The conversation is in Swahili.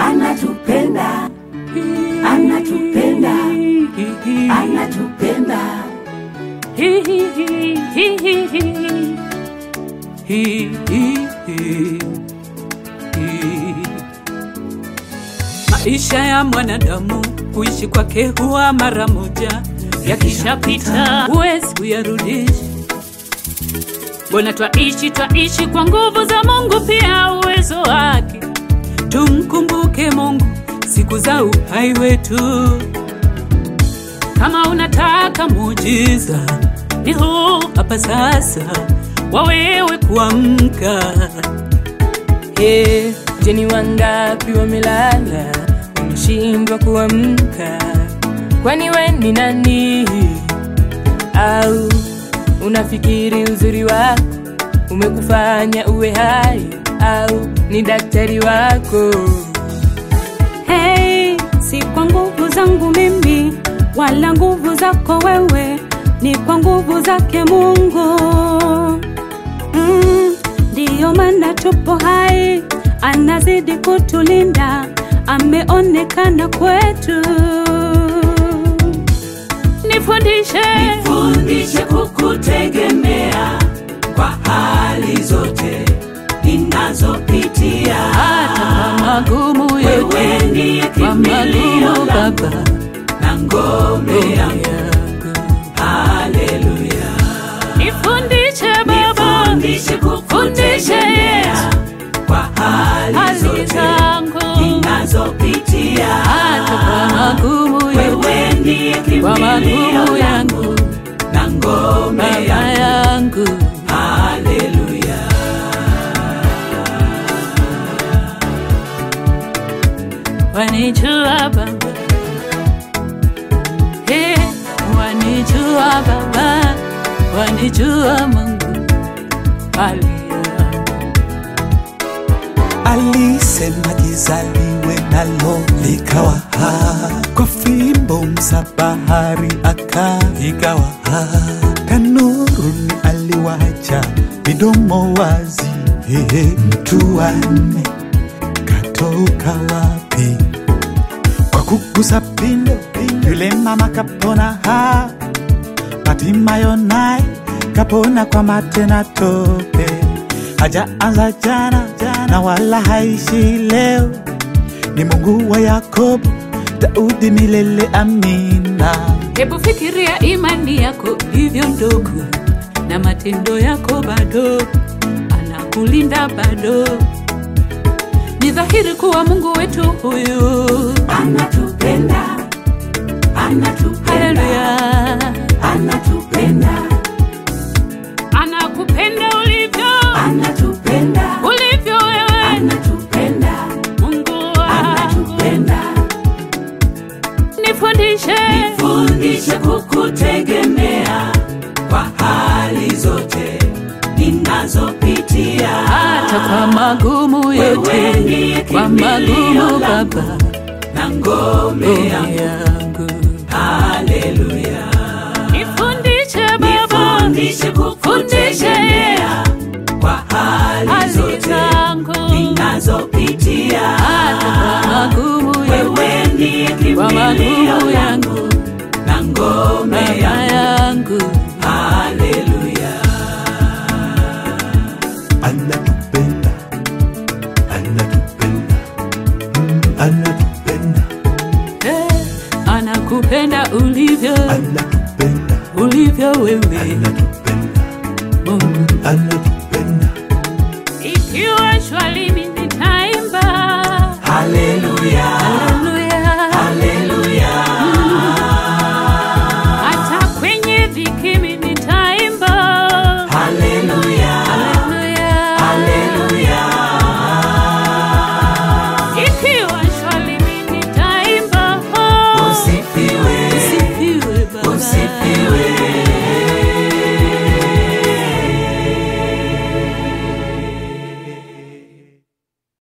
anatupenda anatupenda anatupenda Maisha ya mwanadamu kuishi kwake huwa mara moja, yakishapita huwezi kuyarudisha. Mbona twaishi twaishi kwa nguvu za Mungu, pia uwezo wake. Tumkumbuke Mungu siku za uhai wetu. Kama unataka muujiza, ni huu hapa sasa, wawewe kuamka. Hey, je, ni wangapi wamelala wameshindwa kuamka? Kwani we ni nani? Au unafikiri uzuri wako umekufanya uwe hai? Au ni daktari wako? Hey, si kwa nguvu zangu mimi wala nguvu zako wewe, ni kwa nguvu zake Mungu. Mm, ndiyo maana tupo hai, anazidi kutulinda, ameonekana kwetu. Nifundishe fundishe kukutegemea kwa hali zote ninazopitia hata kwa magumu wewe yote, ndiye kwa kimbilio magumu langu Baba, na ngome yangu yangu. haleluya Nifundishe Baba, fundishe kukutegemea kwa hali hali zote zangu ninazopitia hata kwa magumu yote, wewe ndiye kwa magumu kimbilio langu yangu na ngome Baba yangu yangu. haleluya wanijua Baba, hey, wanijua Baba, wanijua Mungu, haleluya. Alisema jizaliwe nalo likawa ha, kwa fimbo msabahari akaigawa ha, kanuruni aliwacha midomo wazi. Hehe, mtu wanne katoka wapi? Kwa kugusa pindo, yule mama kapona ha, Hatimayo naye kapona kwa mate na tope, hajaanza jana na wala haishi leo. Ni Mungu wa Yakobo, Daudi milele, amina. Hebu fikiria imani yako ilivyo ndogo na matendo yako bado, anakulinda bado. Ni dhahiri kuwa Mungu wetu huyu, anatupenda anatupenda haleluya, anatupenda anakupenda ulivyo anatupenda ulivyo wewe, anatupenda Mungu wangu. anatupenda Nifundishe fundishe kukutegemea kwa hali zote ninazopitia hata kwa magumu Wewe yote, ndiye kwa kimbilio magumu langu Baba, na ngome ngome yangu yangu. haleluya Nifundishe Baba, fundishe kukutegemea kwa hali hali zote zangu ninazopitia hata kwa magumu yote, wewe ndiye kwa kimbilio magumu langu yangu, na ngome Baba yangu yangu. haleluya Anatupenda, anatupenda, mm, anatupenda, Eh, anakupenda ulivyo anatupenda, ulivyo wewe anatupenda, Mungu anatupenda.